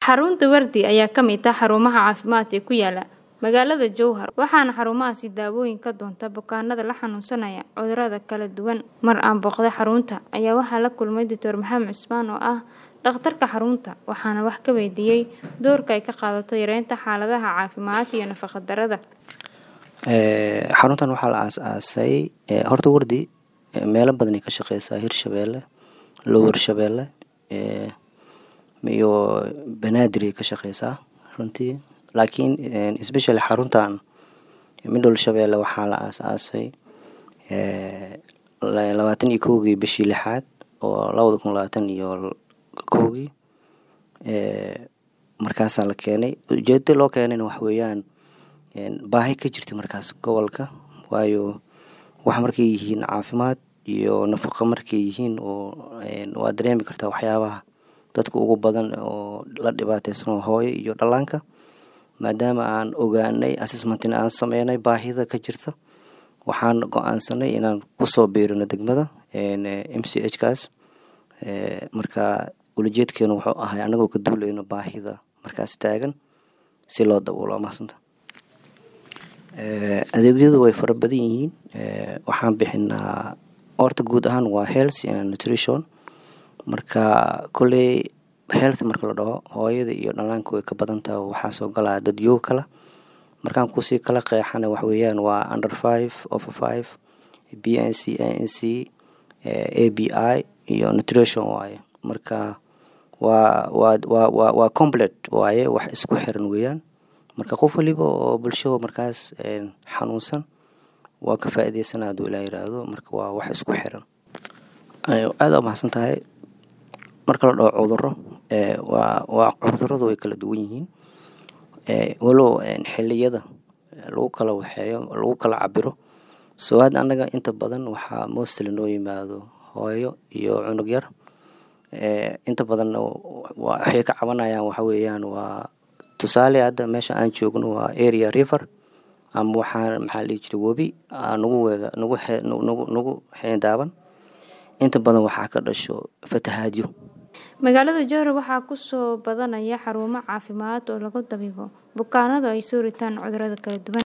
Xarunta Wardi ayaa ka mid ah xarumaha caafimaad ee ku yaala magaalada Jowhar waxaana xarumahaasi daawooyin ka doonta bukaanada la xanuunsanaya cudurrada kala duwan. Mar aan booqday xarunta ayaa waxaan la kulmay Dr. Maxamed Cusmaan oo ah dhakhtarka xarunta waxaana wax ka weydiiyey doorka ay ka qaadato yareynta xaaladaha caafimaad iyo nafaqo darrada. xaruntan waxaa la aasaasay horta wardi meelo badan ay ka shaqeysaa hirshabeelle lower shabeelle iyo banaadir ay ka shaqeysaa runtii laakiin especially xaruntan middle shabeelle waxaa la aasaasay labaatan iyo kowgii bishii lixaad oo labada kun labaatan iyo kowgii markaasaa la keenay ujeedada loo keenayna wax weeyaan baahi ka jirta markaas gobolka waayo wax markay yihiin caafimaad iyo nafaqo markay yihiin oo waa dareemi kartaa waxyaabaha dadka ugu badan oo la dhibaateysan hooyo iyo dhallaanka maadaama aan ogaanay assessmentina aan sameynay baahida ka jirta waxaan go-aansanay inaan kusoo biirino degmada m c h kaas marka ulajeedkeenu wuxuu ahay anagoo ka duuleyno baahida markaas taagan si loo daboolo mahadsanta adeegyadu way fara badan yihiin waxaan bixinaa horta guud ahaan waa health and nutrition marka kolley health marka la dhaho hooyada iyo dhallaanka way ka badan tahay waxaa soo galaa dad yoog kala markaan kusii kala qeexana wax weeyaan waa under five over five b n c a n c a b i iyo nutrition waaye marka waa waa waa waa waa complet waaye wax isku xiran weeyaan marka qof waliba oo bulshada markaas xanuunsan waa ka faa'iideysanaa hadduu ilaa yiraahdo marka waa wax isku xiran aada u mahadsan tahay marka la dhaho cudurro waa waa cudurradu way kala duwan yihiin walow xilliyada lagu kala waxeeyo lagu kala cabiro soo had annaga inta badan waxaa mostly noo yimaado hooyo iyo cunug yar inta badanna waxay ka cabanayaan waxa weeyaan waa tusaale hadda meesha aan joogno waa area river ama waxaa maxaa dhihi jiray webi nagu weega nagu nagu nagu xeendaaban inta badan waxaa ka dhasho fatahaadyo magaalada jowhar waxaa kusoo badanaya xarumo caafimaad oo lagu dabiibo bukaanada ay soo ritaan cudurrada kala duwan